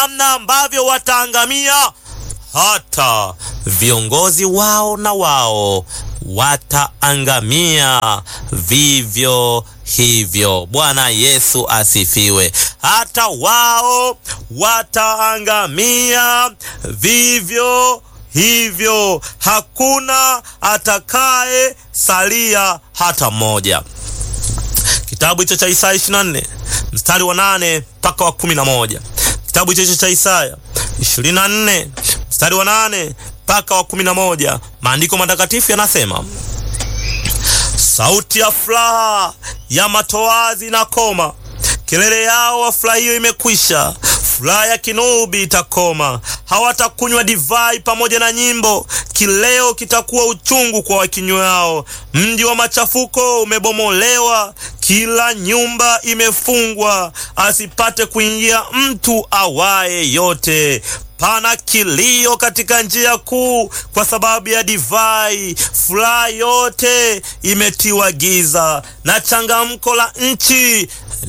namna ambavyo wataangamia, hata viongozi wao na wao wataangamia vivyo hivyo. Bwana Yesu asifiwe. Hata wao wataangamia vivyo hivyo, hakuna atakaye salia hata mmoja. Kitabu hicho cha Isaya 24 mstari wa nane mpaka wa kumi na moja. Kitabu hicho cha Isaya 24 mstari wa nane mpaka wa kumi na moja. Maandiko matakatifu yanasema sauti ya furaha ya matoazi na koma, kelele yao wafurahio imekwisha, furaha ya kinubi itakoma. Hawatakunywa divai pamoja na nyimbo, kileo kitakuwa uchungu kwa wakinywao. Mji wa machafuko umebomolewa, kila nyumba imefungwa, asipate kuingia mtu awaye yote. Pana kilio katika njia kuu kwa sababu ya divai, furaha yote imetiwa giza, na changamko la nchi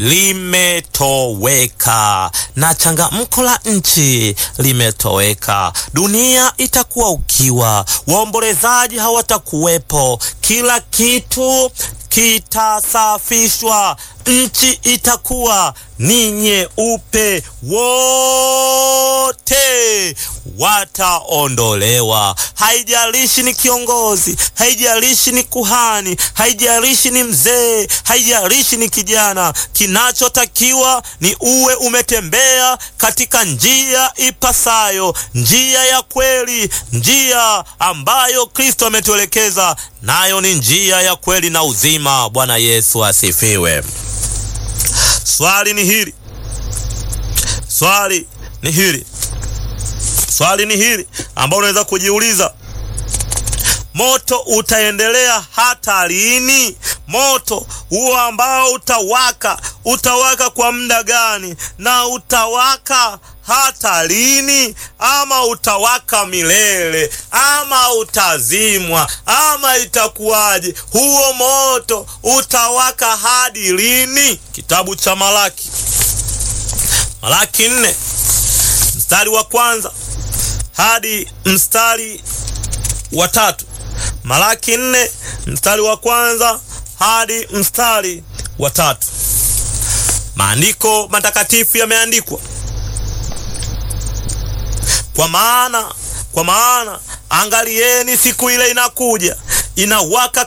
limetoweka, na changamko la nchi limetoweka. Dunia itakuwa ukiwa, waombolezaji hawatakuwepo, kila kitu kitasafishwa, nchi itakuwa ni nyeupe, wote wataondolewa. Haijalishi ni kiongozi, haijalishi ni kuhani, haijalishi ni mzee, haijalishi ni kijana. Kinachotakiwa ni uwe umetembea katika njia ipasayo, njia ya kweli, njia ambayo Kristo ametuelekeza nayo, ni njia ya kweli na uzima. Bwana Yesu asifiwe. Swali ni hili, swali ni hili, swali ni hili ambao unaweza kujiuliza, moto utaendelea hata lini? Moto huo ambao utawaka, utawaka kwa muda gani? Na utawaka hata lini? Ama utawaka milele, ama utazimwa, ama itakuwaje? Huo moto utawaka hadi lini? Kitabu cha Malaki, Malaki nne mstari wa kwanza hadi mstari wa tatu. Malaki nne mstari wa kwanza hadi mstari wa tatu. Maandiko matakatifu yameandikwa kwa maana, kwa maana angalieni, siku ile inakuja inawaka